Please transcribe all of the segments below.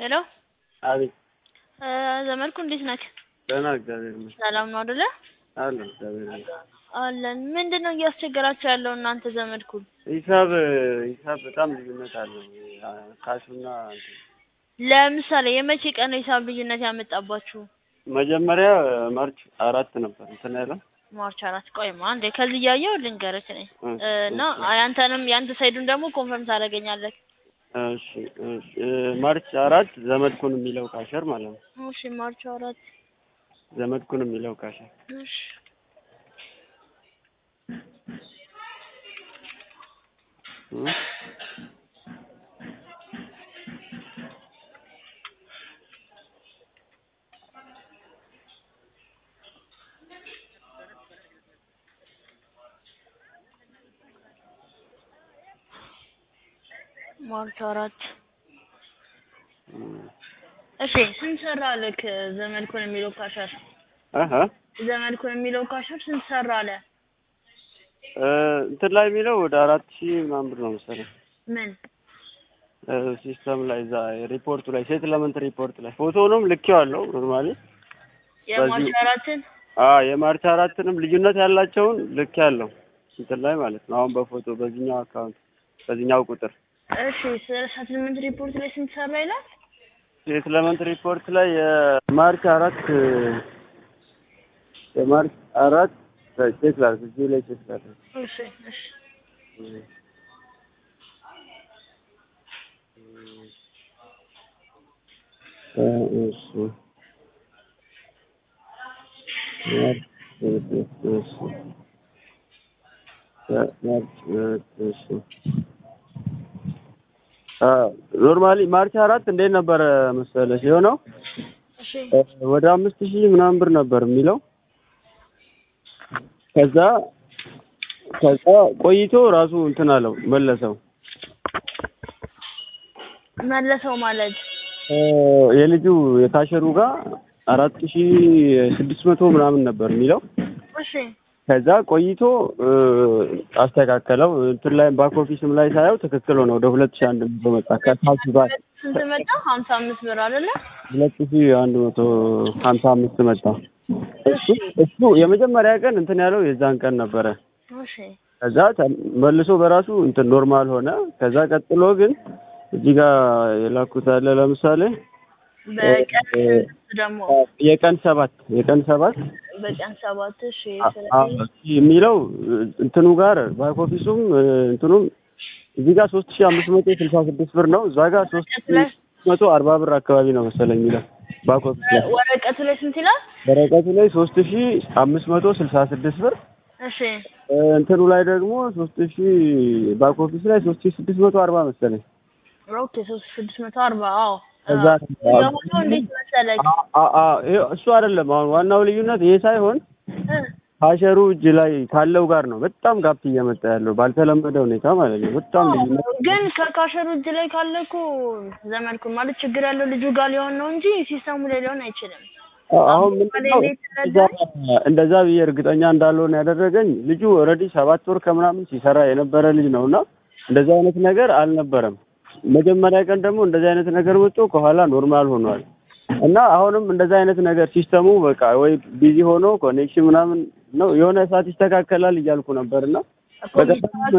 ሄሎ አቤት እ ዘመድኩ እንዴት ነህ? ደህና እግዚአብሔር ይመስገን ሰላም ነው አይደለ? አለሁ እግዚአብሔር ይመስገን። አለን። ምንድን ነው እያስቸገራችሁ ያለው እናንተ ዘመድኩን? ሂሳብ ሂሳብ በጣም ልዩነት አለው ካሹና እንትን ለምሳሌ የመቼ ቀን ነው ሂሳብ ልዩነት ያመጣባችሁ? መጀመሪያ ማርች አራት ነበር እንትን ያለው ማርች አራት ቆይማ አንዴ ከዚህ እያየሁ ልንገርህ እኔ እ እ እና ያንተንም ያንተ ሳይዱን ደግሞ ኮንፈርም ታደርገኛለህ። እሺ እሺ እ ማርች አራት ዘመድኩን የሚለው ካሸር ማለት ነው። እሺ ማርች አራት ዘመድኩን የሚለው ካሸር እሺ እ ማርች አራት እ እሺ ስንት ሰራልክ ዘመድኩን የሚለው ካሸር? አሀ ዘመድኩን የሚለው ካሸር ስንት ሰራለ? እ እንትን ላይ የሚለው ወደ አራት ሺህ ምናምን ብር ነው መሰለኝ ምን እ ሲስተም ላይ እዛ ሪፖርቱ ላይ ሴትልመንት ሪፖርት ላይ ፎቶውንም ልኬዋለሁ ኖርማሊ የማርች በዚህ- አራትን አ የማርች አራትንም ልዩነት ያላቸውን ልክ ያለው እንትን ላይ ማለት ነው። አሁን በፎቶ በዚህኛው አካውንት በዚህኛው ቁጥር እሺ ሰትልመንት ሪፖርት ላይ ስንት ሰራ ይላል? ሴትልመንት ሪፖርት ላይ የማርች አራት የማርች አራት ቼክ ላድርግ እዚህ ላይ ቼክ ላድርግ እሺ እሺ እ እሺ ማርች እሺ ማርች እሺ ኖርማሊ ማርች አራት እንዴት ነበረ መሰለሽ የሆነው እሺ ወደ አምስት ሺህ ምናምን ብር ነበር የሚለው ከዛ ከዛ ቆይቶ ራሱ እንትን አለው መለሰው መለሰው ማለት እ የልጁ የካሸሩ ጋር አራት ሺህ ስድስት መቶ ምናምን ነበር የሚለው እሺ ከዛ ቆይቶ እ አስተካከለው እንትን ላይ ባክ ኦፊስም ላይ ሳየው ትክክል ሆነ ወደ ሁለት ሺህ አንድ መቶ መጣ ከታች ጋር ስንት መጣ? ሀምሳ አምስት ብር አይደለ? ሁለት ሺህ አንድ መቶ ሀምሳ አምስት መጣ እሱ እሱ የመጀመሪያ ቀን እንትን ያለው የዛን ቀን ነበረ እሺ ከዛ ተ- መልሶ በራሱ እንትን ኖርማል ሆነ ከዛ ቀጥሎ ግን እዚህ ጋር የላኩት አለ ለምሳሌ በቀን እ ስንት ደግሞ የቀን ሰባት የቀን ሰባት በቀን ሰባት እሺ አ- አ- ስለዚህ የሚለው እንትኑ ጋር ባክ ኦፊሱም እ እንትኑም እዚህ ጋር ሶስት ሺህ አምስት መቶ ስልሳ ስድስት ብር ነው እዛ ጋር ሶስት ሺህ መቶ አርባ ብር አካባቢ ነው መሰለኝ የሚለው ባክ ኦፊስ ላይ ወረቀቱ ላይ ስንት ይላል? ወረቀቱ ላይ ሶስት ሺህ አምስት መቶ ስልሳ ስድስት ብር እሺ እ እንትኑ ላይ ደግሞ ሶስት ሺህ ባክ ኦፊስ ላይ ሶስት ሺህ ስድስት መቶ አርባ መሰለኝ ኦኬ ሶስት ስድስት መቶ አርባ አዎ ከዛ ደግሞ እንዴት መሰለህ አ- አ- አ- ይኸው እሱ አይደለም አሁን ዋናው ልዩነት ይሄ ሳይሆን እ ካሸሩ እጅ ላይ ካለው ጋር ነው በጣም ጋፕ እየመጣ ያለው ባልተለመደ ሁኔታ ማለት ነው። በጣም ልዩነት ግን ከካሸሩ እጅ ላይ ካለ እኮ ዘመድኩ ማለት ችግር ያለው ልጁ ጋር ሊሆን ነው እንጂ ሲስተሙ ላይ ሊሆን አይችልም። አሁን ምንድነው እንዴት እንደዛ- እንደዛ ብዬ እርግጠኛ እንዳልሆነ ያደረገኝ ልጁ ኦልሬዲ ሰባት ወር ከምናምን ሲሰራ የነበረ ልጅ ነው እና እንደዛ አይነት ነገር አልነበረም። መጀመሪያ ቀን ደግሞ እንደዚህ አይነት ነገር መጥቶ ከኋላ ኖርማል ሆኗል እና አሁንም እንደዛ አይነት ነገር ሲስተሙ በቃ ወይ ቢዚ ሆኖ ኮኔክሽን ምናምን ነው የሆነ ሰዓት ይስተካከላል እያልኩ ነበር እና በጣም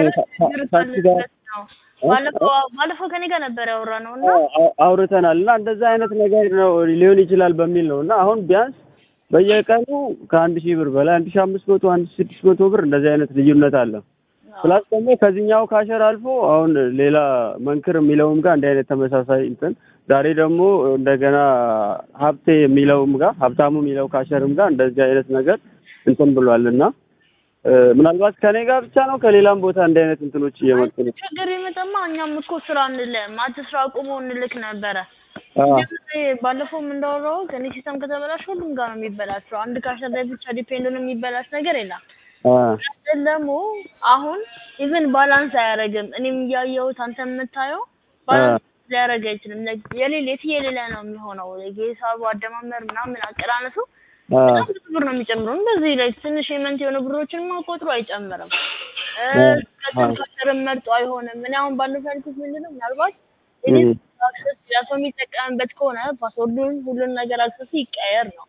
ታክሲ ጋር ባለፈው ባለፈው ከኔ ጋር ነበር ያወራነው እና አው- አውርተናል እና እንደዛ አይነት ነገር ነው ሊሆን ይችላል በሚል ነው እና አሁን ቢያንስ በየቀኑ ከአንድ ሺህ ብር በላይ አንድ ሺህ አምስት መቶ አንድ ሺህ ስድስት መቶ ብር እንደዚህ አይነት ልዩነት አለ። ፕላስ ደግሞ ከዚህኛው ካሸር አልፎ አሁን ሌላ መንክር የሚለውም ጋር እንዲህ አይነት ተመሳሳይ እንትን ዛሬ ደግሞ እንደገና ሀብቴ የሚለውም ጋር ሀብታሙ የሚለው ካሸርም ጋር እንደዚህ አይነት ነገር እንትን ብሏል እና እ ምናልባት ከኔ ጋር ብቻ ነው ከሌላም ቦታ እንዲህ አይነት እንትኖች እየመጡ ነው። ችግር ይመጣማ እኛም እኮ ስራ እንልም አትስራ አቁሞ እንልክ ነበረ። አ ባለፈውም እንዳወራው ከኔ ሲስተም ከተበላሽ ሁሉም ጋር ነው የሚበላሸው። አንድ ካሸር ላይ ብቻ ዲፔንድ ነው የሚበላሽ ነገር የለም። አ ግን ደግሞ አሁን ኢቭን ባላንስ አያደርግም። እኔም እያየሁት አንተ የምታየው ባላንስ ሊያደርግ አይችልም። like የሌለ የትየሌለ ነው የሚሆነው። የሂሳቡ አደማመር ምናምን አቀራነሱ አ በጣም ብዙ ብር ነው የሚጨምረው። እንደዚህ ላይ ትንሽ የመንት የሆነ ብሮችን ቆጥሮ አይጨምርም። አ ከስር መርጦ አይሆንም። እኔ አሁን ባለፈው ያልኩት ምንድን ነው ምናልባት እም አክሰስ ያ ሰው የሚጠቀምበት ከሆነ ፓስወርዱን ሁሉን ነገር አክሰሱ ይቀየር ነው።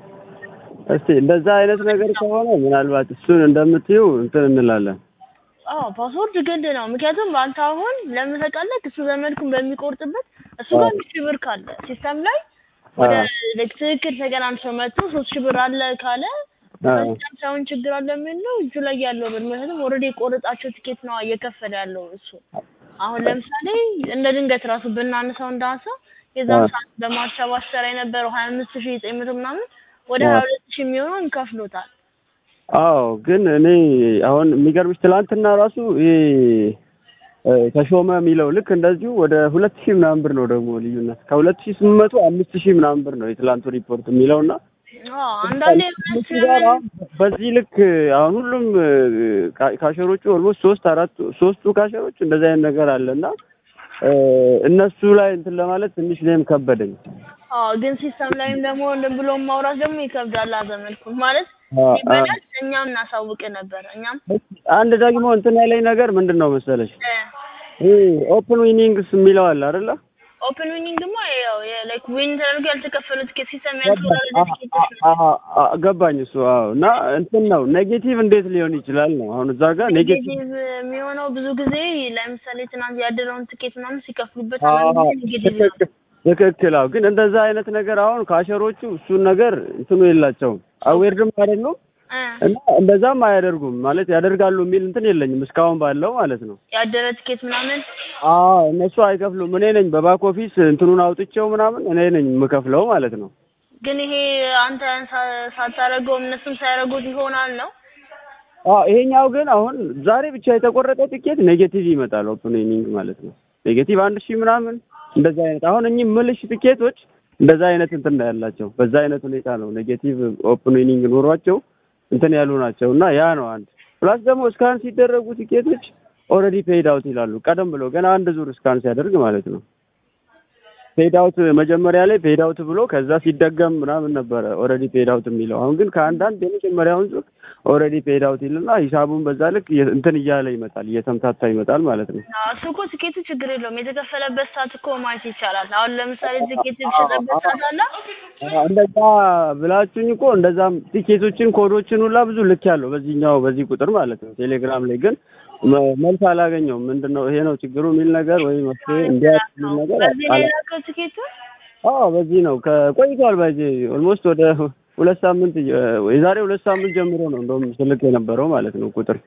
እስቲ እንደዛ አይነት ነገር ከሆነ ምናልባት እሱን እንደምትዩ እንትን እንላለን። አዎ ፓስወርድ ግድ ነው። ምክንያቱም አንተ አሁን ለምን ታውቃለህ? እሱ ዘመድኩን በሚቆርጥበት እሱ ጋር አንድ ሺህ ብር ካለ ሲስተም ላይ ወደ ልክ ትክክል ተገናኝቶ መጥቶ ሶስት ሺህ ብር አለ ካለ በሲስተም ሳይሆን ችግር አለ የሚል ነው እጁ ላይ ያለው ብር። ምክንያቱም ኦልሬዲ የቆረጣቸው ቲኬት ነው እየከፈለ ያለው እሱ። አሁን ለምሳሌ እንደ ድንገት ራሱ ብናነሳው እንደ ሀሳብ የዛን ሰዓት በማሰብ አሰራ የነበረው ሀያ አምስት ሺህ ዘጠኝ መቶ ምናምን ወደ ሀያ ሁለት ሺህ የሚሆነውን ከፍሎታል። አዎ ግን እኔ አሁን የሚገርምሽ ትላንትና ራሱ ይሄ ተሾመ የሚለው ልክ እንደዚሁ ወደ ሁለት ሺህ ምናምን ብር ነው ደግሞ ልዩነት ከሁለት ሺህ ስምንት መቶ አምስት ሺህ ምናምን ብር ነው የትላንቱ ሪፖርት የሚለው እና አንዳንዴ በዚህ ልክ አሁን ሁሉም ካሸሮቹ ኦልሞስት ሶስት አራት ሶስቱ ካሸሮች እንደዚህ አይነት ነገር አለ እና እነሱ ላይ እንትን ለማለት ትንሽ እኔም ከበደኝ። አዎ ግን ሲስተም ላይም ደግሞ እንትን ብሎ ማውራት ደግሞ ይከብዳል። አዘመልኩ ማለት ይበላል። እኛም እናሳውቅ ነበር። እኛም አንድ ደግሞ እንትን ያለኝ ነገር ምንድን ነው መሰለሽ ይሄ ኦፕን ዊኒንግስ የሚለው አለ አይደለ? ኦፕን ዊኒንግ ደግሞ ያው ላይክ ዊን ተደርጎ ያልተከፈሉ ትኬት ሲስተም ያልተወረደ ትኬቶች ነው። ገባኝ እሱ። አዎ እና እንትን ነው ኔጌቲቭ እንዴት ሊሆን ይችላል ነው አሁን እዛ ጋር ኔጌቲቭ ኔጌቲቭ የሚሆነው ብዙ ጊዜ ለምሳሌ ትናንት ያደረውን ትኬት ምናምን ሲከፍሉበት አንዳንድ ጊዜ ኔጌቲቭ ነው። ትክክል። አዎ ግን እንደዛ አይነት ነገር አሁን ካሸሮቹ እሱን ነገር እንትኑ የላቸውም አዌርድም አይደሉም እና እንደዛም አያደርጉም ማለት ያደርጋሉ የሚል እንትን የለኝም እስካሁን ባለው ማለት ነው። ያደረ ትኬት ምናምን አዎ እነሱ አይከፍሉም። እኔ ነኝ በባክ ኦፊስ እንትኑን አውጥቼው ምናምን እኔ ነኝ የምከፍለው ማለት ነው። ግን ይሄ አንተ ሳታደርገው እነሱም ሳያደርጉት ይሆናል ነው። አዎ ይሄኛው ግን አሁን ዛሬ ብቻ የተቆረጠ ትኬት ኔጌቲቭ ይመጣል ኦፕኒንግ ማለት ነው። ኔጌቲቭ አንድ ሺህ ምናምን እንደዛ አይነት አሁን እኚህ ምልሽ ትኬቶች እንደዛ አይነት እንትን ነው ያላቸው። በዛ አይነት ሁኔታ ነው ኔጌቲቭ ኦፕኒንግ ኖሯቸው እንትን ያሉ ናቸው እና ያ ነው አንድ ፕላስ ደግሞ እስካን ሲደረጉ ቲኬቶች ኦልሬዲ ፔይድ አውት ይላሉ። ቀደም ብሎ ገና አንድ ዙር እስካን ሲያደርግ ማለት ነው። ፔይድ አውት መጀመሪያ ላይ ፔይድ አውት ብሎ ከዛ ሲደገም ምናምን ነበረ ኦልሬዲ ፔይድ አውት የሚለው። አሁን ግን ከአንዳንድ የመጀመሪያውን ዙር ኦልሬዲ ፔይድ አውት ይልና ሂሳቡን በዛ ልክ እንትን እያለ ይመጣል፣ እየተምታታ ይመጣል ማለት ነው። እሱ እኮ ትኬቱ ችግር የለውም የተከፈለበት ሰዓት እኮ ማየት ይቻላል። አሁን ለምሳሌ ትኬት የተሸጠበት ሰዓት አለ እንደዛ ብላችሁኝ እኮ እንደዛም ቲኬቶችን ኮዶችን ሁላ ብዙ ልክ ያለው በዚህኛው በዚህ ቁጥር ማለት ነው። ቴሌግራም ላይ ግን መልስ አላገኘውም። ምንድን ነው ይሄ ነው ችግሩ የሚል ነገር ወይ መፍትሄ እንዲያ የሚል ነገር በዚህ ላይ ላከው ትኬቱ አዎ በዚህ ነው ከቆይቷል። በዚህ ኦልሞስት ወደ ሁለት ሳምንት የዛሬ ሁለት ሳምንት ጀምሮ ነው እንደውም ስልክ የነበረው ማለት ነው ቁጥር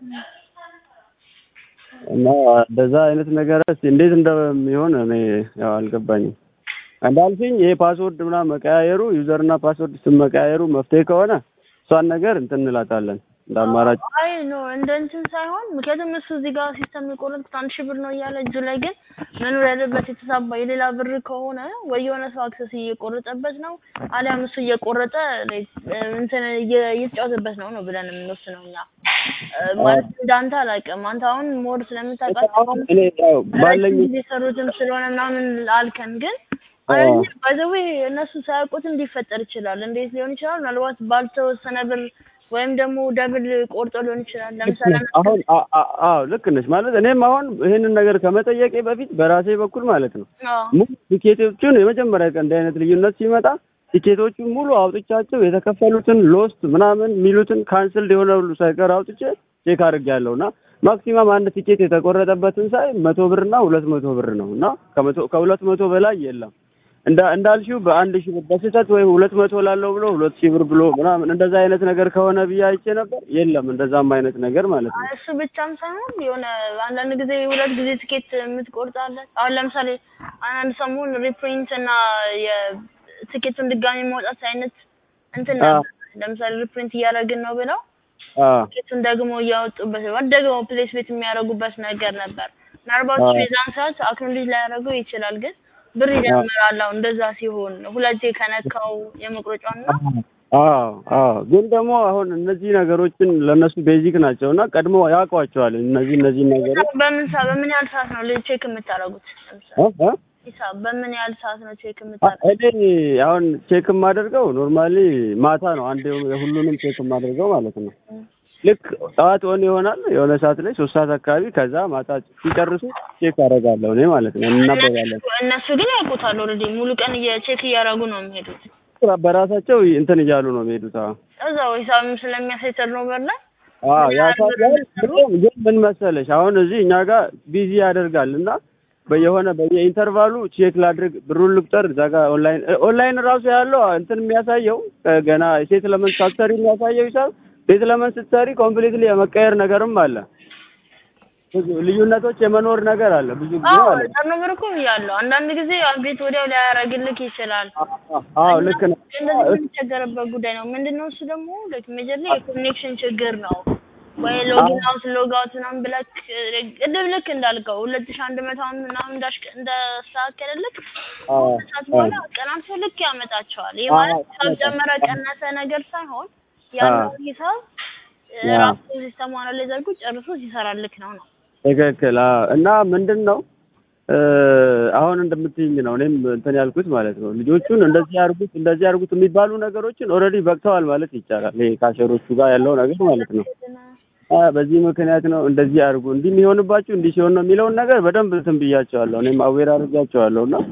እና እንደዛ አይነት ነገር እንዴት እንደሚሆን እኔ ያው አልገባኝም። እንዳልሽኝ ይሄ ፓስወርድ ምናምን መቀያየሩ ዩዘር እና ፓስወርድ ስም መቀያየሩ መፍትሄ ከሆነ እሷን ነገር እንትን እንላታለን እንደ አማራጭ። አይ ኖ እንደ እንትን ሳይሆን ምክንያቱም እሱ እዚህ ጋር ሲስተም የቆረጥኩት አንድ ሺህ ብር ነው እያለ እጁ ላይ ግን መኖር ያለበት የተሳባ የሌላ ብር ከሆነ ወይ የሆነ ሰው አክሰስ እየቆረጠበት ነው አሊያም እሱ እየቆረጠ እንትን እየተጫወተበት ነው ነው ብለን የምንወስነው እኛ። ማለት እንዳንተ አላውቅም። አንተ አሁን ሞር ስለምታውቃቸው ባለኝ የሰሩትም ስለሆነ ምናምን አልከን ግን ባይዘዌ እነሱ ሳያውቁትም ሊፈጠር ይችላል። እንዴት ሊሆን ይችላል? ምናልባት ባልተወሰነ ብር ወይም ደግሞ ደብል ቆርጦ ሊሆን ይችላል። ለምሳሌ አሁን አዎ ልክ ነሽ። ማለት እኔም አሁን ይሄንን ነገር ከመጠየቄ በፊት በራሴ በኩል ማለት ነው ሙሉ ቲኬቶቹን የመጀመሪያ ቀን እንዲህ አይነት ልዩነት ሲመጣ ቲኬቶቹን ሙሉ አውጥቻቸው የተከፈሉትን ሎስት ምናምን የሚሉትን ካንስልድ የሆነ ሁሉ ሳይቀር አውጥቼ ቼክ አድርጌያለሁ እና ማክሲማም አንድ ቲኬት የተቆረጠበትን ሳይ መቶ ብር እና ሁለት መቶ ብር ነው እና ከመቶ ከሁለት መቶ በላይ የለም። እንዳ እንዳልሽው በአንድ ሺህ ብር በስህተት ወይ ሁለት መቶ ላለው ብሎ ሁለት ሺህ ብር ብሎ ምናምን እንደዛ አይነት ነገር ከሆነ ብዬ አይቼ ነበር። የለም እንደዛም አይነት ነገር ማለት ነው። እሱ ብቻም ሳይሆን የሆነ አንዳንድ ጊዜ ሁለት ጊዜ ትኬት የምትቆርጣለን። አሁን ለምሳሌ አንዳንድ ሰሞን ሪፕሪንት እና የትኬቱን ድጋሚ ማውጣት አይነት እንትን ነበር። ለምሳሌ ሪፕሪንት እያደረግን ነው ብለው ትኬቱን ደግሞ እያወጡበት ደግሞ ፕሌስ ቤት የሚያደርጉበት ነገር ነበር። ምናልባት የዛን ሰዓት አክኖሌጅ ላያደርገው ይችላል ግን ብር ይጀምራል። አሁን እንደዛ ሲሆን ሁለቴ ከነካው የመቁረጫውን ነው። አዎ አዎ። ግን ደግሞ አሁን እነዚህ ነገሮችን ለእነሱ ቤዚክ ናቸው እና ቀድሞ ያውቋቸዋል። እነዚህ እነዚህ ነገሮች በምን ሰዓት በምን ያህል ሰዓት ነው ቼክ የምታደርጉት? ሂሳብ በምን ያህል ሰዓት ነው ቼክ የምታደርጉት? እኔ አሁን ቼክ የማደርገው ኖርማሊ ማታ ነው። አንድ ሁሉንም ቼክ የማደርገው ማለት ነው። ልክ ጠዋት ኦን ይሆናል የሆነ ሰዓት ላይ ሶስት ሰዓት አካባቢ ከዛ ማታ ሲጨርሱ ቼክ አደርጋለሁ እኔ ማለት ነው እናበባለን እነሱ ግን ያውቁታል ኦልሬዲ ሙሉ ቀን ቼክ እያደረጉ ነው የሚሄዱት በራሳቸው እንትን እያሉ ነው የሚሄዱት አዎ እዛው ሂሳብም ስለሚያሳይ ተርኖቨር ላይ አዎ ያሳያል ግን ምን መሰለሽ አሁን እዚህ እኛ ጋር ቢዚ ያደርጋል እና በየሆነ በየኢንተርቫሉ ቼክ ላድርግ ብሩን ልቁጠር እዛ ጋር ኦንላይን ኦንላይን ራሱ ያለው እንትን የሚያሳየው ገና ሴት ለመን ሳትሰሪ የሚያሳየው ሂሳብ ሴት ለመን ስትሰሪ ኮምፕሊትሊ የመቀየር ነገርም አለ ብዙ ልዩነቶች የመኖር ነገር አለ ብዙ ጊዜ ማለት ነው ተርኖቨር እኮ ብያለሁ አንዳንድ ጊዜ አፕዴት ወዲያው ሊያደርግልክ ይችላል አዎ ልክ ነው እንደዚህ የምንቸገርበት ጉዳይ ነው ምንድነው እሱ ደግሞ ላይክ ሜጀርሊ የኮኔክሽን ችግር ነው ወይ ሎጊን አውት ሎግ አውት ምናምን ብለክ ቅድም ልክ እንዳልከው ሁለት ሺህ አንድ መቶ ምናምን እንዳሽ እንዳስተካከለልክ ሰዓት በኋላ ቀናንሶ ልክ ያመጣቸዋል። ይህ ማለት ሂሳብ ጨመረ ቀነሰ ነገር ሳይሆን ያለው ሂሳብ ራሱ ሲስተም አናላይዝ አድርጎ ጨርሶ ሲሰራልክ ነው ነው። ትክክል እና ምንድን ነው አሁን እንደምትይኝ ነው እኔም እንትን ያልኩት ማለት ነው። ልጆቹን እንደዚህ ያርጉት እንደዚህ ያርጉት የሚባሉ ነገሮችን ኦልሬዲ በቅተዋል ማለት ይቻላል። ይሄ ካሸሮቹ ጋር ያለው ነገር ማለት ነው። በዚህ ምክንያት ነው እንደዚህ አድርጉ እንዲህ የሚሆንባችሁ እንዲህ ሲሆን ነው የሚለውን ነገር በደንብ እንትን ብያቸዋለሁ። እኔም አዌር አድርጋቸዋለሁ እና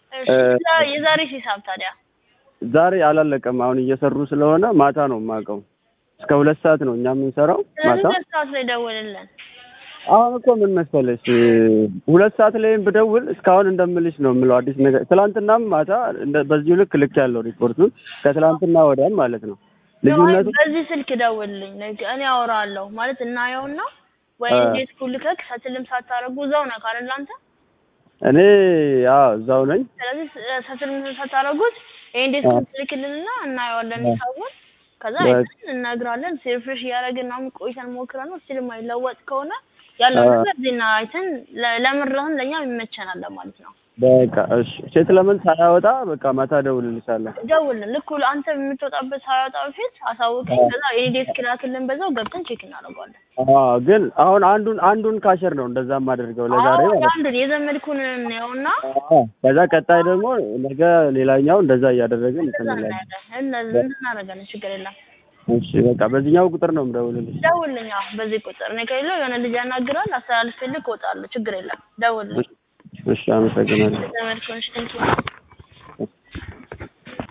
የዛሬ ሂሳብ ታዲያ ዛሬ አላለቀም። አሁን እየሰሩ ስለሆነ ማታ ነው የማውቀው። እስከ ሁለት ሰዓት ነው እኛ የምንሰራው ማታ። ሁለት ሰዓት ላይ ደውልልን። አሁን እኮ ምን መሰለሽ ሁለት ሰዓት ላይም ብደውል እስካሁን እንደምልሽ ነው የምለው አዲስ ነገር። ትላንትናም ማታ በዚሁ ልክ ልክ ያለው ሪፖርቱን ከትላንትና ወዲያም ማለት ነው ልዩነቱ በዚህ ስልክ ደውልልኝ እኔ አወራለሁ ማለት እናየውና ወይ እንዴት ኩልከክ ሰትልም ሳታረጉ እዛው ነህ አይደል አንተ? እኔ አዎ እዛው ነኝ። ስለዚህ ሰትልም ሳታረጉት ይሄ እንዴት ኩልክልንና እናየዋለን ሂሳቡን ከዛ አይተን እነግራለን። ሪፍሬሽ እያደረግን ምናምን ቆይተን ሞክረን ነው ስቲል የማይለወጥ ከሆነ ያለው ነገር ዜና አይተን ለምርህን ለእኛም ይመቸናል ማለት ነው። በቃ እሺ። ሴት ለምን ሳያወጣ በቃ ማታ እደውልልሻለሁ። ደውልን። ልክ አንተ የምትወጣበት ሳያወጣ በፊት አሳውቀኝ። ከዛ የኔ ዴስክ ላክልን፣ በዛው ገብተን ቼክ እናደርገዋለን። አዎ፣ ግን አሁን አንዱን አንዱን ካሸር ነው እንደዛ የማደርገው ለዛሬ ማለት ነው። አንዱን የዘመድኩን ነውና ከዛ ቀጣይ ደግሞ ነገ ሌላኛው እንደዛ እያደረግን እንትን እንላለን። እነዚህ እናደርጋለን። ችግር የለም። እሺ በቃ በዚህኛው ቁጥር ነው የምደውልልሽ። ደውልልኝ። አዎ በዚህ ቁጥር እኔ ከሌለው የሆነ ልጅ ያናግራል፣ አስተላልፍልህ እወጣለሁ። ችግር የለም። ደውልልኝ። እሺ አመሰግናለሁ። ዘመድኩን። እሺ ቴንኪው